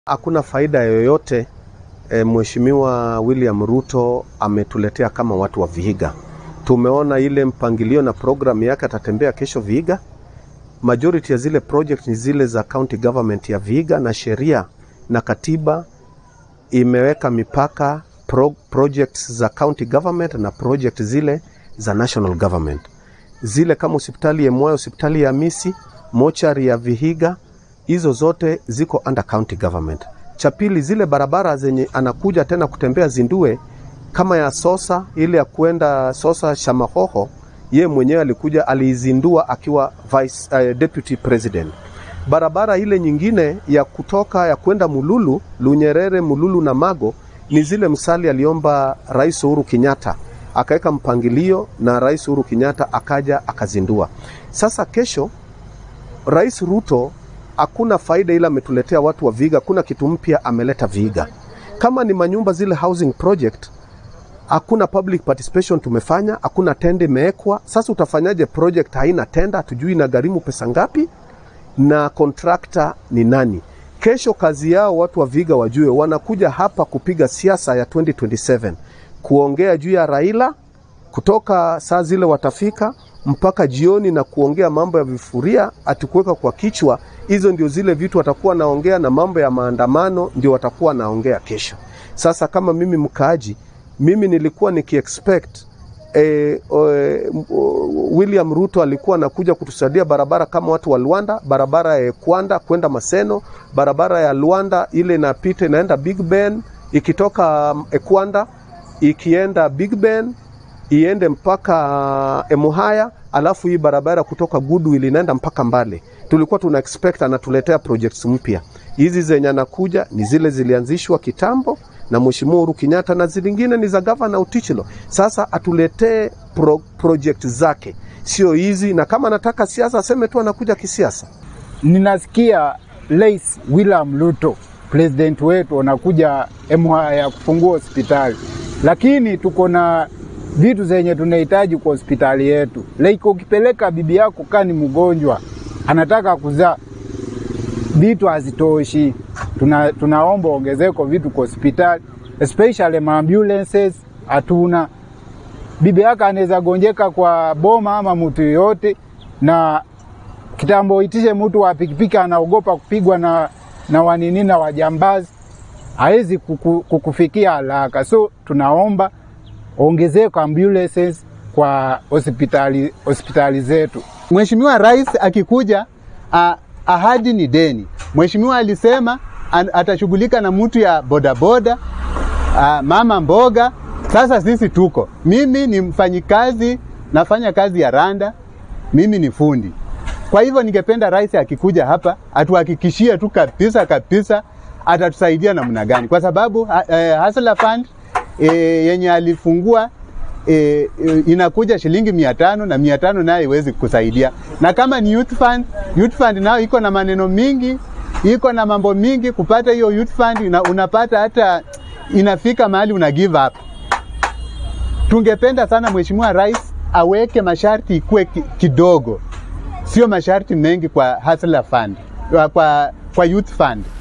Hakuna faida yoyote e, Mheshimiwa William Ruto ametuletea kama watu wa Vihiga. Tumeona ile mpangilio na programu yake, atatembea kesho Vihiga. Majority ya zile project ni zile za county government ya Vihiga, na sheria na katiba imeweka mipaka pro, projects za county government na project zile za national government. Zile kama hospitali ya Moyo, hospitali ya Misi, mochari ya Vihiga, hizo zote ziko under county government. Cha pili, zile barabara zenye anakuja tena kutembea zindue kama ya Sosa, ile ya kwenda Sosa Shamahoho, ye mwenyewe alikuja aliizindua akiwa vice, uh, deputy president. Barabara ile nyingine ya kutoka ya kwenda Mululu, Lunyerere, Mululu na Mago ni zile msali aliomba Rais Uhuru Kenyatta akaweka mpangilio na Rais Uhuru Kenyatta akaja akazindua. Sasa kesho Rais Ruto hakuna faida, ila ametuletea watu wa Vihiga. Kuna kitu mpya ameleta Vihiga, kama ni manyumba zile housing project, hakuna public participation tumefanya, hakuna tenda imewekwa. Sasa utafanyaje project haina tenda? Hatujui inagharimu pesa ngapi na contractor ni nani? Kesho kazi yao watu wa Vihiga wajue, wanakuja hapa kupiga siasa ya 2027 kuongea juu ya Raila kutoka saa zile watafika mpaka jioni na kuongea mambo ya vifuria atikuweka kwa kichwa. Hizo ndio zile vitu watakuwa naongea, na mambo ya maandamano ndio watakuwa naongea kesho. Sasa kama mimi mkaaji, mimi nilikuwa nikiexpect E, e, William Ruto alikuwa anakuja kutusaidia barabara kama watu wa Luanda, barabara ya Kwanda kwenda Maseno, barabara ya Luanda ile inapita inaenda Big Ben ikitoka Ekwanda ikienda Big Ben iende mpaka Emuhaya, alafu hii barabara kutoka Goodwill inaenda mpaka Mbale. Tulikuwa tuna expect anatuletea projects mpya. Hizi zenye anakuja ni zile zilianzishwa kitambo na Mheshimiwa Uhuru Kenyatta na zingine ni za gavana Utichilo. Sasa atuletee pro, project zake, sio hizi, na kama anataka siasa aseme tu anakuja kisiasa. Ninasikia Rais William Ruto president wetu anakuja Emuhaya kufungua hospitali, lakini tuko na vitu zenye tunahitaji kwa hospitali yetu. Like ukipeleka bibi yako kani mgonjwa anataka kuzaa, vitu hazitoshi. Tuna, tunaomba ongezeko vitu kwa hospitali especially maambulances hatuna. Bibi yako anaweza gonjeka kwa boma ama mtu yoyote, na kitambo itishe mtu wa pikipiki anaogopa kupigwa na, na wanini na wajambazi, hawezi kuku, kukufikia haraka. So tunaomba ongezeko ambulances kwa hospitali, hospitali zetu. Mheshimiwa Rais akikuja, uh, ahadi ni deni. Mheshimiwa alisema an, atashughulika na mtu ya bodaboda uh, mama mboga. Sasa sisi tuko, mimi ni mfanyikazi, nafanya kazi ya randa, mimi ni fundi. Kwa hivyo ningependa rais akikuja hapa atuhakikishie tu kabisa kabisa atatusaidia namna gani, kwa sababu uh, uh, Hustler Fund e, yenye alifungua e, e, inakuja shilingi mia tano na mia tano nayo iwezi kusaidia, na kama ni youth fund, youth fund nayo iko na maneno mingi, iko na mambo mingi. Kupata hiyo youth fund una, unapata hata inafika mahali una give up. Tungependa sana Mheshimiwa Rais aweke masharti ikuwe kidogo, sio masharti mengi kwa Hustler Fund, kwa, kwa youth fund.